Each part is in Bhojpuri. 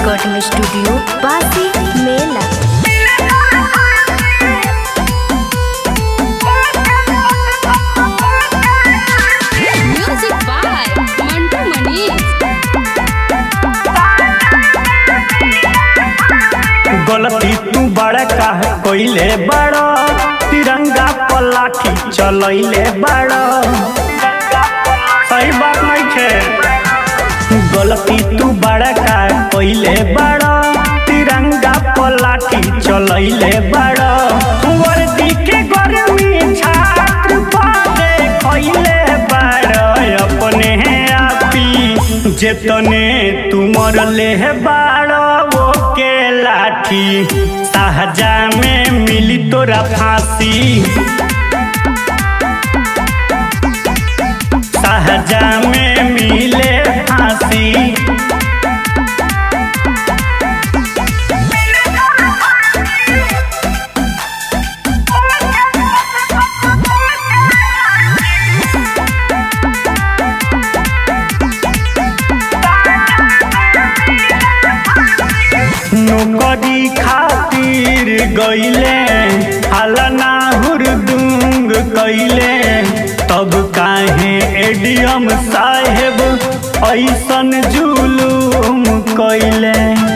रिकॉर्डिंग स्टूडियो बासी मेला Music by Mantu Manish. गलती तू बड़ा काहे कोइले बड़ा तिरंगा पर लाठी चलैले बड़ा सही बात नहीं छे गलती तू बड़ा काहे कोइले बड़ा तिरंगा पर लाठी चलैले बड़ा वर्दी के गर्मी छात्र पाले खइले बड़ा अपने आपी जेतने तू मरले बाड़ा वो के लाठी सहजा में मिली तोरा फांसी सहजा में मिले फांसी नौकरी खातिर गईले हलना हुरदुंग कैले तब काहे एडीएम साहेब ऐसन जुलूम कैले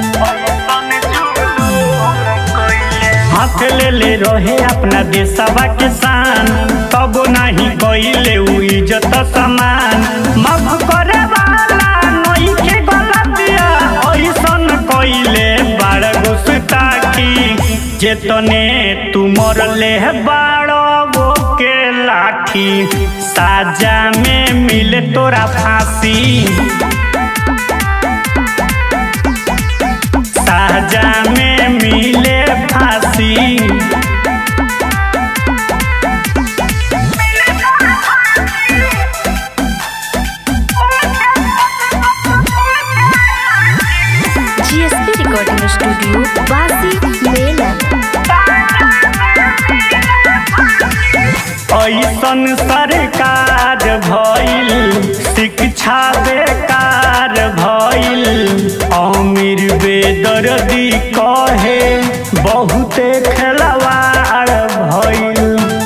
हाथ ले ले रहे अपना देशवा के शान तब नहीं कैले उ इज्जत समान माफ करे वाला नई के गलतिया ऐसन कैले बाड़ गुस्ताखी जेतने तू मरले बाड़ो वो के लाठी साजा में मिले तोरा फांसी साजा में मिले फांसी जीएसपी रिकॉर्डिंग स्टूडियो बासी मेला ऐसन सरकार भइल शिक्षा बेकार भइल अमीर बेदर्दी कहे बहुते खेलवाड़ भइल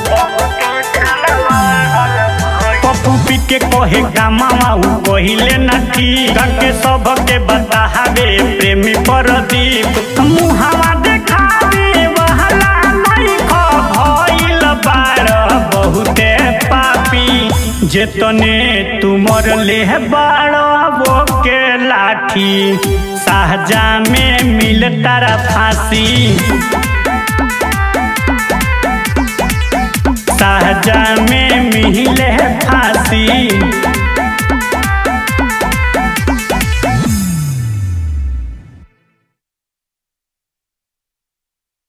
पप्पू पी के कहे गामा उ कहिले न ठीक के सबके बतावे प्रेमी प्रदीप मुहावा देखावे वहला नहीं ख भइल बाड़ बहुते पापी जेतने तुमर ले बाड़ वो के लाठी साहजा में मिल तारा फांसी साहजा में मिले